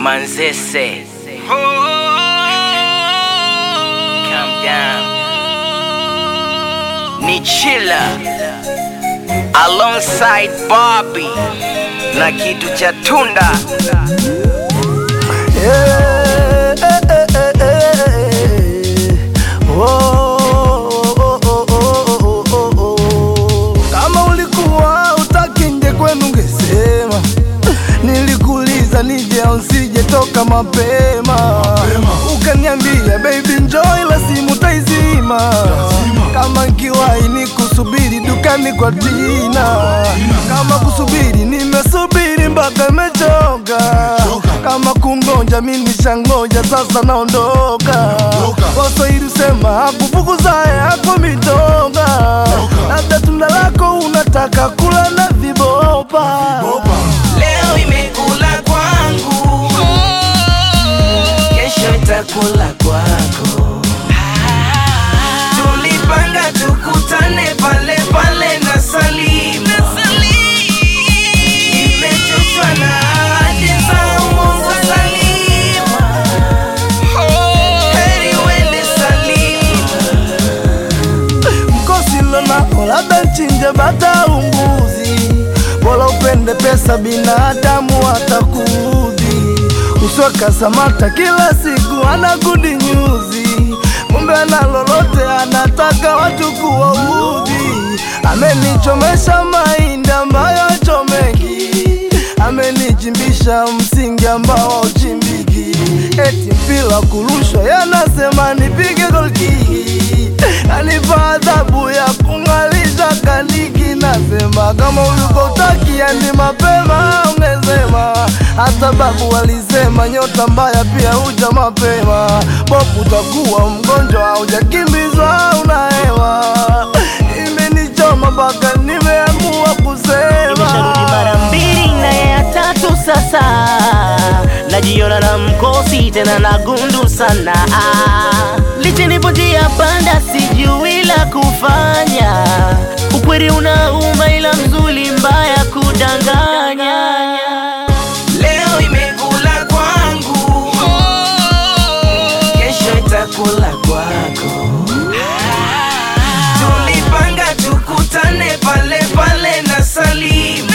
Manzese. Calm down. Nichila alongside Bobby na kitu cha tunda. Eh, eh, eh, eh, eh. Oh, oh, oh, oh, oh, oh, oh. Kama ulikuwa utaki nje kwenu ungesema, nilikuuliza nije au nsije toka mapema, ukaniambia baby njoo, ila simu taizima kama nkiwahi ni kusubiri dukani kwa Tina, kama kusubiri nimesubiri mpaka imechoka, kama kungoja mi nishangoja, sasa naondoka. Waswahili sema hakufukuzaye hapo mitoka, labda tunda lako unataka kula na vibopa. Leo imekula kwangu, kesho itakula kwako. Tulipanga tukutane pale pale na Salima, nimechoshwa na ahadi za uongo Salima. Heri uende Salima. mkosi lonao labda nchinje bata umbuzi, bora upende pesa, binadamu atakuudhi. Uswaka Samata kila siku anakudi nyuzi, kumbe ana lolote, anataka watu kuwaudhi. Amenichomesha mahindi ambayo chomeki, amenichimbisha msingi ambao hauchimbiki, eti mpira kurushwa, yanasema nipige golkiki Kanipa adhabu ya kung'alisha kaniki, nasema kama uliko utakia ni mapema ungesema. Hata babu walisema nyota mbaya pia huja mapema. Bopu utakuwa mgonjwa, haujakimbizwa unahewa. Imenichoma mpaka nimeamua kusema Nimesharudi mara mbili na ya tatu sasa, najiona na mkosi tena na gundu sana. Licha nipo njia panda, sijui la kufanya. Ukweli unauma, ila mzuri mbaya kudanganya. Leo imekula kwangu, kesho itakula kwako. Tulipanga tukutane pale pale na Salima,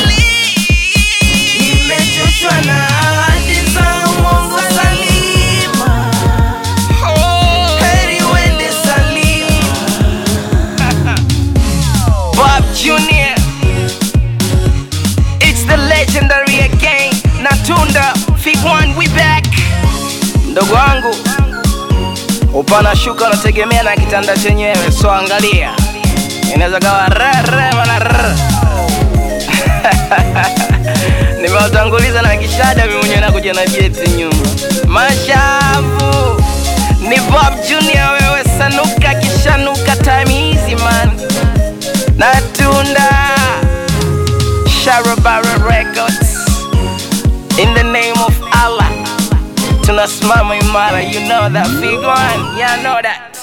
nimechoshwa na ahadi za uongo Salima. Heri uende Salima. Bob Junior It's the legendary again Natunda Fig One we back Ndogo wangu upana shuka unategemea na kitanda chenyewe so angalia inaweza kawa rere mana rere nimewatanguliza na kishada mimi mwenyewe nakuja na jeti nyuma mashavu ni Bob Junior wewe sanuka kishanuka time hizi man Natunda Sharabara Records In the name of Allah Tunasimama imara You know that big one Yeah I know that